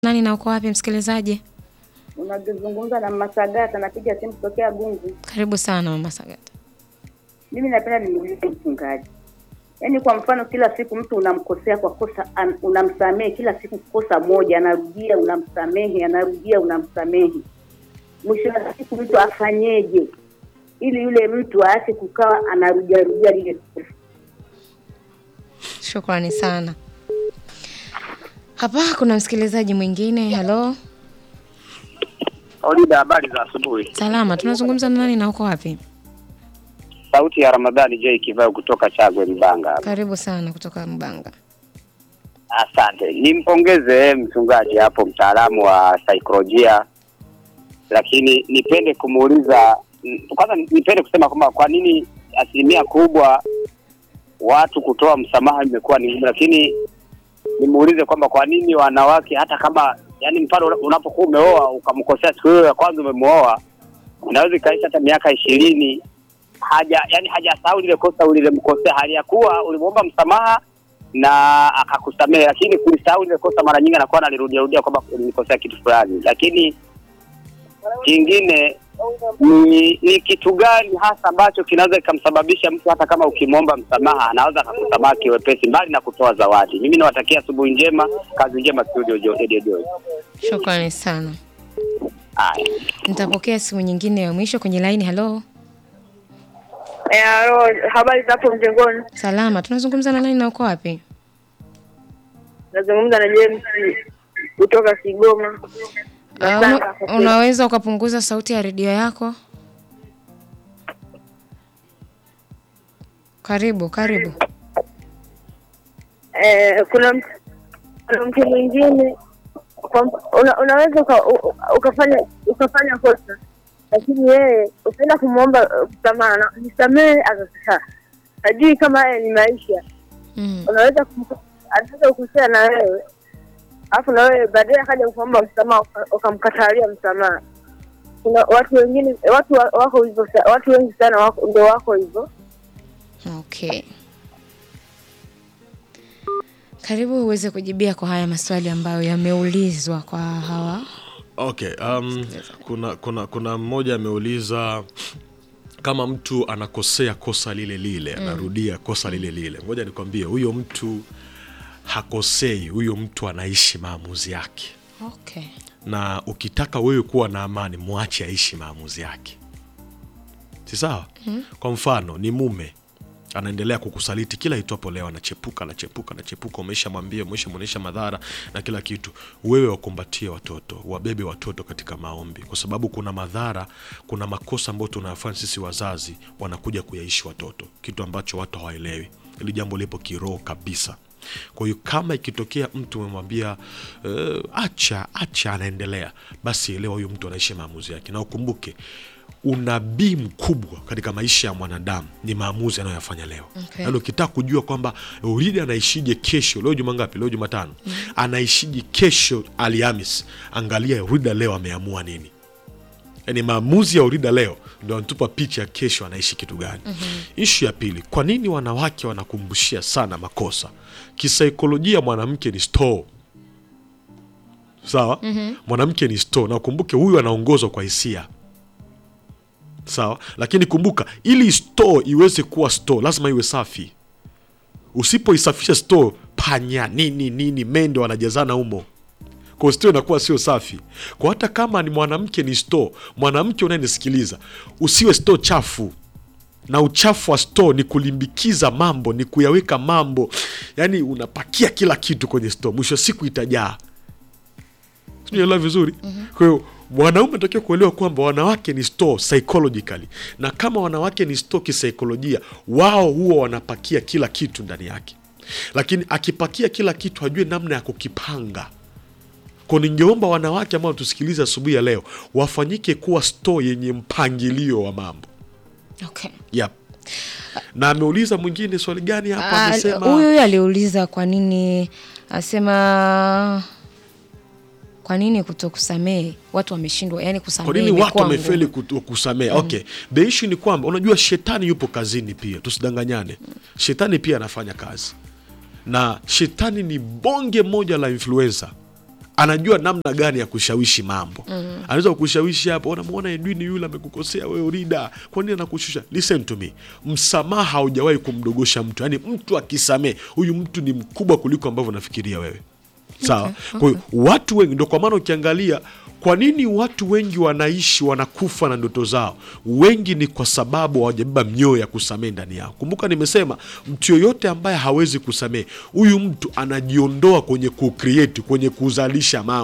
Nani na uko wapi msikilizaji? Unazungumza na Masagata, napiga simu kutokea Gungu. Karibu sana mama Sagata. Mimi napenda nimuulize mchungaji, yaani kwa mfano, kila siku mtu unamkosea kwa kosa an, unamsamehe kila siku kosa moja, anarudia unamsamehe, anarudia unamsamehe, mwisho wa siku mtu afanyeje ili yule mtu aache kukawa anarudia rudia lile kosa? Shukrani sana. Hapa kuna msikilizaji mwingine. Halo, Olida, habari za asubuhi. salama. Tunazungumza na nani na uko wapi? Sauti ya Ramadhani J Kivao kutoka Chagwe Mbanga. Karibu sana kutoka Mbanga. Asante, nimpongeze mchungaji hapo, mtaalamu wa saikolojia, lakini nipende kumuuliza mm, kwanza, nipende kusema kwamba kwa nini asilimia kubwa watu kutoa msamaha imekuwa ni ngumu, lakini nimuulize kwamba kwa nini wanawake hata kama yani, mfano unapokuwa umeoa ukamkosea siku hiyo ya kwanza umemuoa, inaweza ikaisha hata miaka ishirini haja yani hajasahau lile kosa ulilemkosea, hali ya kuwa ulimwomba msamaha na akakusamehe, lakini kulisahau lile kosa mara nyingi anakuwa analirudia rudia kwamba ulinikosea kitu fulani. Lakini kingine ni, ni kitu gani hasa ambacho kinaweza kikamsababisha mtu hata kama ukimwomba msamaha anaweza akakusamehe kiwepesi, mbali na kutoa zawadi? Mimi nawatakia asubuhi njema, kazi njema studio Jo- Radio Joy. Shukrani sana. Haya. Nitapokea simu nyingine ya mwisho kwenye laini. Halo, Eh, alo, habari za hapo mjengoni? salama. Tunazungumza na nani na uko wapi? Nazungumza na James kutoka Kigoma. Uh, una, unaweza ukapunguza sauti ya redio yako? Karibu, karibu. eh, kuna mtu kuna mtu mwingine kwa mf- una, unaweza uka, u- ukafanya ukafanya kosa lakini yeye ukienda kumwomba uh, msamaha na- nisamehe akakataa hajui kama haya ni maisha Mm. unaweza kum- anaweza kukosea na wewe alafu na wewe baadaye akaja kuomba msamaha uka- ukamkatalia msamaha kuna watu wengine watu wa- wako hivyo sa- watu wengi sana wako ndio wako hivyo Okay. Karibu uweze kujibia kwa haya maswali ambayo yameulizwa kwa hawa. Okay, um, kuna kuna kuna mmoja ameuliza kama mtu anakosea kosa lile lile anarudia kosa lile lile. Ngoja nikwambie, huyo mtu hakosei, huyo mtu anaishi maamuzi yake, Okay. na ukitaka wewe kuwa na amani, mwache aishi maamuzi yake, si sawa? Kwa mfano ni mume anaendelea kukusaliti kila itwapo leo, anachepuka anachepuka anachepuka, umeshamwambia umeshamwonyesha madhara na kila kitu. Wewe wakumbatie watoto, wabebe watoto katika maombi, kwa sababu kuna madhara, kuna makosa ambayo tunayafanya sisi wazazi, wanakuja kuyaishi watoto, kitu ambacho watu hawaelewi. Hili jambo lipo kiroho kabisa. Kwa hiyo kama ikitokea mtu umemwambia uh, acha acha, anaendelea, basi elewa huyu mtu anaishi maamuzi yake, na ukumbuke unabii mkubwa katika maisha ya mwanadamu ni maamuzi anayoyafanya leo. Okay. Yaani ukitaka kujua kwamba Uridi anaishije kesho, leo juma ngapi? Leo Jumatano. Anaishije kesho Alhamis, angalia Urida leo ameamua nini. Yaani maamuzi ya Urida leo ndo anatupa picha ya kesho anaishi kitu gani. Ishu ya pili, kwa nini wanawake wanakumbushia sana makosa? Kisaikolojia mwanamke ni store sawa. Mwanamke ni store, na ukumbuke huyu anaongozwa kwa hisia sawa lakini kumbuka ili store iweze kuwa store lazima iwe safi usipoisafisha store panya nini nini mende wanajazana humo kwa store inakuwa sio safi kwa hata kama ni mwanamke ni store mwanamke unayenisikiliza usiwe store chafu na uchafu wa store ni kulimbikiza mambo ni kuyaweka mambo yani unapakia kila kitu kwenye store mwisho wa siku itajaa sijaelewa vizuri kwa hiyo mwanaume anatakiwa kuelewa kwamba wanawake ni store psychologically na kama wanawake ni store kisaikolojia wao huwa wanapakia kila kitu ndani yake lakini akipakia kila kitu hajue namna ya kukipanga ko ningeomba wanawake ambao tusikiliza asubuhi ya leo wafanyike kuwa store yenye mpangilio wa mambo Okay. yep. na ameuliza mwingine swali gani hapa Ah, amesema Huyu huyu aliuliza kwa nini asema kwa nini kutokusamehe watu wameshindwa yani kwa kusamehe nini watu imekuwa wamefeli ngumu. kutu- kusamehe okay the issue ni kwamba unajua shetani yupo kazini pia tusidanganyane shetani pia anafanya kazi na shetani ni bonge moja la influencer anajua namna gani ya kushawishi mambo mm. anaweza kukushawishi hapo unamwona edwini yule amekukosea wewe rida kwa nini anakushusha listen to me msamaha haujawahi kumdogosha mtu yaani mtu akisamee huyu mtu ni mkubwa kuliko ambavyo unafikiria wewe sawa kwa hiyo watu wengi ndo kwa maana ukiangalia kwa nini watu wengi wanaishi wanakufa na ndoto zao wengi ni kwa sababu hawajabeba mioyo ya kusamehe ndani yao kumbuka nimesema mtu yoyote ambaye hawezi kusamehe huyu mtu anajiondoa kwenye kucreate kwenye kuzalisha mambo